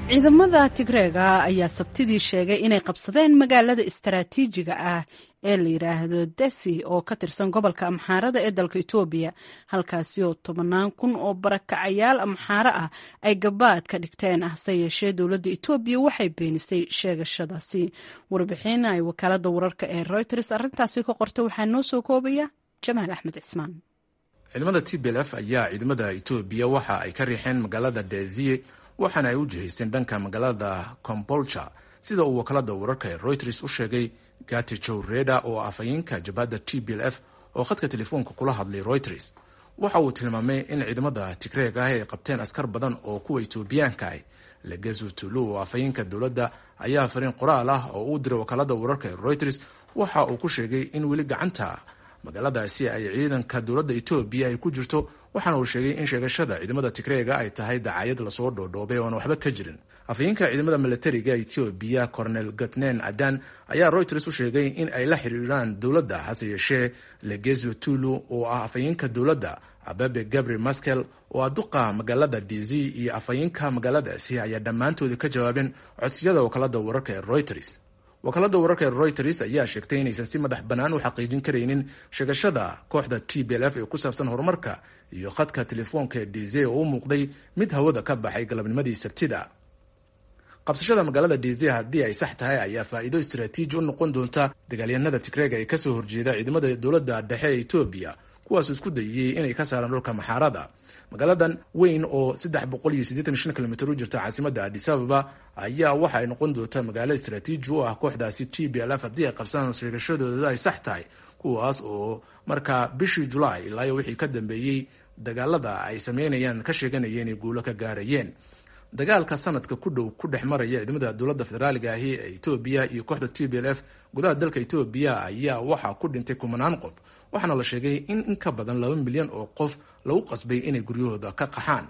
ciidamada tigreega ayaa sabtidii sheegay inay qabsadeen magaalada istaraatiijiga ah ee la yidhaahdo desi oo ka tirsan gobolka amxaarada ee dalka etoobiya halkaasi oo tobanaan kun oo barakacayaal amxaaro ah ay gabaad ka dhigteen hase yeeshee dowladda etoobiya waxay beenisay sheegashadaasi warbixin ay wakaalada wararka ee reuters arrintaasi ka qorta waxaa noo soo koobaya jamaal axmed cismaan ciidamada t b l f ayaa ciidamada etoobiya waxa ay ka riixeen magaalada deziye waxaana ay u jihaysteen dhanka magaalada combolja sida uu wakaalada wararka ee reuters u sheegay gati jow reda oo afhayeenka jabhadda t b l f oo khadka telefoonka kula hadlay reuters waxa uu tilmaamay in ciidamada tigreeg ah ay qabteen askar badan oo kuwa etoobiyaanka ah legezu tulu oo afhayeenka dowladda ayaa fariin qoraal ah oo uu diray wakaalada wararka ee reuters waxa uu ku sheegay in weli gacanta magaaladaasi ay ciidanka dowladda etoobiya ay ku jirto waxaana uu sheegay in sheegashada ciidamada tigreega ay tahay dacaayad lasoo dhoodhoobay oona waxba ka jirin afhayeenka ciidamada milatariga etoobiya cornel gatnen adan ayaa reuters u sheegay in ay la xiriiraan dowladda hase yeeshee legezo tulu oo ah afhayeenka dowladda ababe gabriel maskel oo ah duqa magaalada dz iyo afhayeenka magaaladaasi ayaa dhammaantooda ka jawaabeen codsiyada wakaalada wararka ee reuters wakaalada wararka ee reuters ayaa sheegtay inaysan si madax bannaan u xaqiijin karaynin sheegashada kooxda t b l f ee ku saabsan horumarka iyo khadka telefoonka ee dze oo u muuqday mid hawada ka baxay galabnimadii sabtida qabsashada magaalada dze haddii ay sax tahay ayaa faa'iido istaraatiiji u noqon doonta dagaalyahanada tigreega ee kasoo horjeeda ciidamada dowladda dhexe ee etoobiya kuwaas isku dayiyey inay ka saaraan dhulka maxaarada magaaladan weyn oo saddex boqol iyo siddeetan shan kilomitr u jirta caasimada adis ababa ayaa waxa ay noqon doonta magaalo istaraatiiji u ah kooxdaasi t b l f haddii ay qabsadaan sheegashadooda ay sax tahay kuwaas oo markaa bishii julaay ilaa wixii ka dambeeyey dagaalada ay sameynayaan ka sheeganayeen inay guulo ka gaarayeen dagaalka sanadka ku dhow ku dhex maraya ciidamada dowladda federaaliga ahi ee etoobiya iyo kooxda t b l f gudaha dalka etoobiya ayaa waxaa ku dhintay kumanaan qof waxaana la sheegay in in ka badan laba milyan oo qof lagu qasbay inay guryahooda ka qaxaan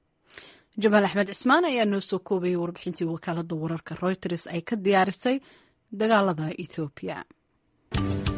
jamaal axmed cismaan ayaa noo soo koobayay warbixintii wakaalada wararka reuters ay ka diyaarisay dagaalada etoobiya